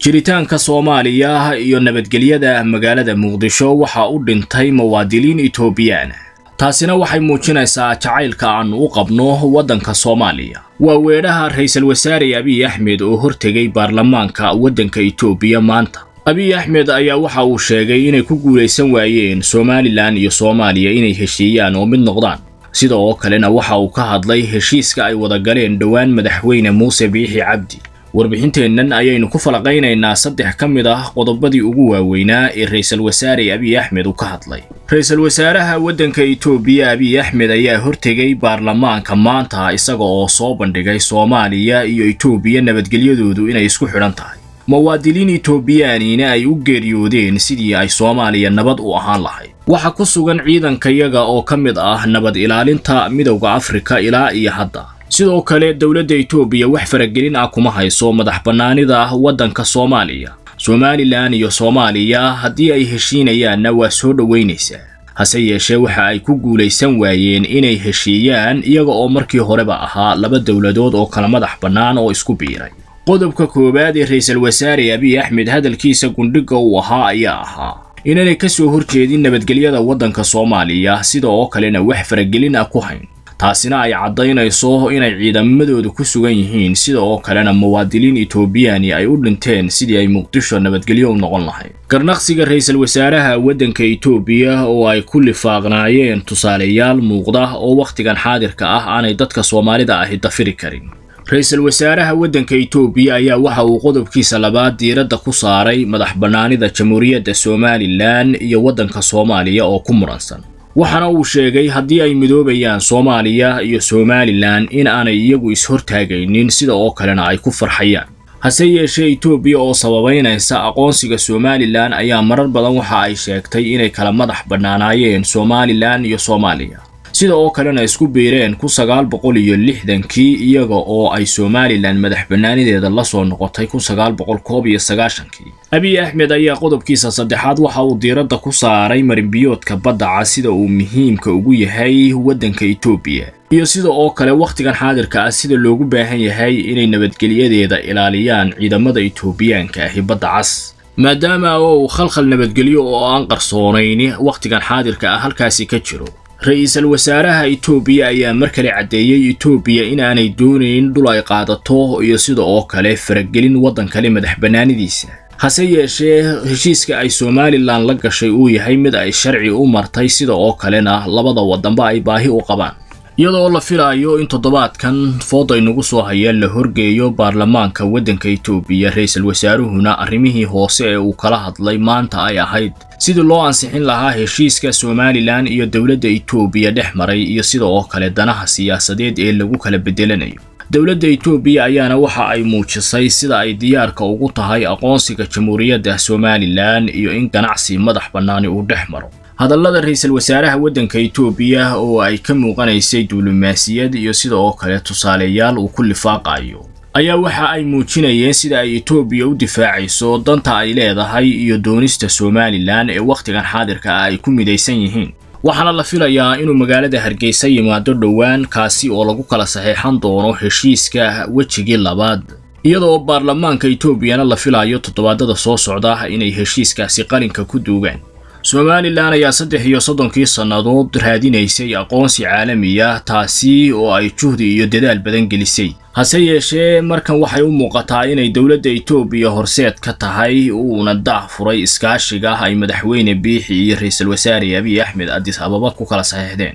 jiritaanka soomaaliya iyo nabadgelyada magaalada muqdisho waxaa u dhintay muwaadiniin etoobiyaan taasina waxay muujinaysaa jacaylka aanu u qabno waddanka soomaaliya waa weedhaha ra-iisul wasaare abiy axmed oo hortegay baarlamaanka waddanka etoobiya maanta abiy axmed ayaa waxa uu sheegay inay ku guulaysan waayeen somalilan iyo soomaaliya inay heshiiyaan oo mid noqdaan sida oo kalena waxa uu ka hadlay heshiiska ay wada galeen dhowaan madaxweyne muuse biixi cabdi warbixinteennan ayaynu ku falaqaynaynaa saddex ka mid ah qodobadii ugu waaweynaa ee ra-iisul wasaare abiy axmed uu ka hadlay ra-iisul wasaaraha waddanka etoobiya abiy axmed ayaa hortegay baarlamaanka maanta isaga oo soo bandhigay soomaaliya iyo etoobiya nabadgelyadoodu inay isku xidhan tahay muwaadiniin etoobiyaaniina ay u geeriyoodeen sidii ay soomaaliya nabad u ahaan lahayd waxaa ku sugan ciidankayaga oo ka mid ah nabad ilaalinta midowda afrika ilaa iyo hadda sidoo kale dowladda etoobiya wax faragelin ah kuma hayso madax bannaanida waddanka soomaaliya somalilan iyo soomaaliya haddii ay heshiinayaanna waa soo dhoweynaysaa hase yeeshee waxa ay ku guulaysan waayeen inay heshiiyaan iyaga oo markii horeba ahaa laba dowladood oo kala madax bannaan oo isku biiray qodobka koowaad ee ra-iisul wasaare abiy axmed hadalkiisa gundhiga uu ahaa ayaa ahaa inaanay ka soo horjeedin nabadgelyada waddanka soomaaliya sida oo kalena wax faragelin ah ku hayn taasina ay caddaynayso inay ciidamadooda ku sugan yihiin sida oo kalena muwaadiniin etoobiyaani ay u dhinteen sidii ay muqdisho nabadgelyo u noqon lahayd garnaqsiga ra-iisul wasaaraha waddanka etoobiya oo ay ku lifaaqnaayeen tusaaleyaal muuqda oo wakhtigan xaadirka ah aanay dadka soomaalida ahi dafiri karin ra-iisul wasaaraha waddanka etoobiya ayaa waxa uu qodobkiisa labaad diiradda ku saaray madax bannaanida jamhuuriyadda somalilan iyo waddanka soomaaliya oo ku muransan waxaana uu sheegay haddii ay midoobayaan soomaaliya iyo somalilan in aanay iyagu is-hortaagaynin sida oo kalena ay ku farxayaan hase yeeshee etoobiya oo sababaynaysa aqoonsiga somalilan ayaa marar badan waxa ay sheegtay inay kala madax bannaanaayeen somalilan iyo soomaaliya sida oo kalena isku biireen kun sagaal boqol iyo lixdankii iyaga oo ay somalilan madax bannaanideeda la soo noqotay kun sagaal boqol koob iyo sagaashankii abiy axmed ayaa qodobkiisa saddexaad waxa uu diiradda ku saaray marinbiyoodka baddaca sida uu muhiimka ugu yahay waddanka etoobiya iyo sida oo kale wakhtigan xaadirka ah sida loogu baahan yahay inay nabadgelyadeeda ilaaliyaan ciidamada etoobiyaanka ahi badda cas maadaama oo uu khalkhal nabadgelyo oo aan qarsoonayni wakhtigan xaadirka ah halkaasi ka jiro ra-iisul wasaaraha etoobiya ayaa mar kale caddeeyey etoobiya inaanay doonayn dhul ay qaadato iyo sida oo kale faragelin waddan kale madax bannaanidiisa hase yeeshee heshiiska ay somalilan la gashay uu yahay mid ay sharci u martay sida oo kalena labada waddanba ay baahi u qabaan iyadoo la filaayo in toddobaadkan fooday nagu soo hayeen la horgeeyo baarlamaanka waddanka etoobiya ra-iisul wasaaruhuna arrimihii hoose ee uu kala hadlay maanta ay ahayd sidii loo ansixin lahaa heshiiska somalilan iyo dowladda etoobiya dhex maray iyo sida oo kale danaha siyaasadeed ee lagu kala bedelanayo dowladda etoobiya ayaana waxa ay muujisay sida ay diyaarka ugu tahay aqoonsiga jamhuuriyadda somalilan iyo in ganacsi madax bannaani uu dhex maro hadallada ra-iisul wasaaraha waddanka etoobiya oo ay ka muuqanaysay duulimaasiyad iyo sida oo kale tusaaleyaal uu ku lifaaqayo ayaa waxa ay muujinayeen sida ay etoobiya u difaacayso danta ay leedahay iyo doonista somalilan ee wakhtigan xaadirka ah ay ku midaysan yihiin waxaana la filayaa inuu magaalada hargeysa yimaado dhowaan kaasi oo lagu kala saxeexan doono heshiiska wejigii labaad iyadoo baarlamaanka etoobiyana la filayo toddobaadada soo socda inay heshiiskaasi qalinka ku duugaan somalilan ayaa saddex iyo soddonkii sannadood raadinaysay aqoonsi caalamiya taasi oo ay juhdi iyo dadaal badan gelisay hase yeeshee markan waxay u muuqataa inay dowladda etoobiya horseed ka tahay uuna daah furay iskaashiga ay madaxweyne biixi iyo ra-iisul wasaare abiy axmed adis ababa ku kala saxeexdeen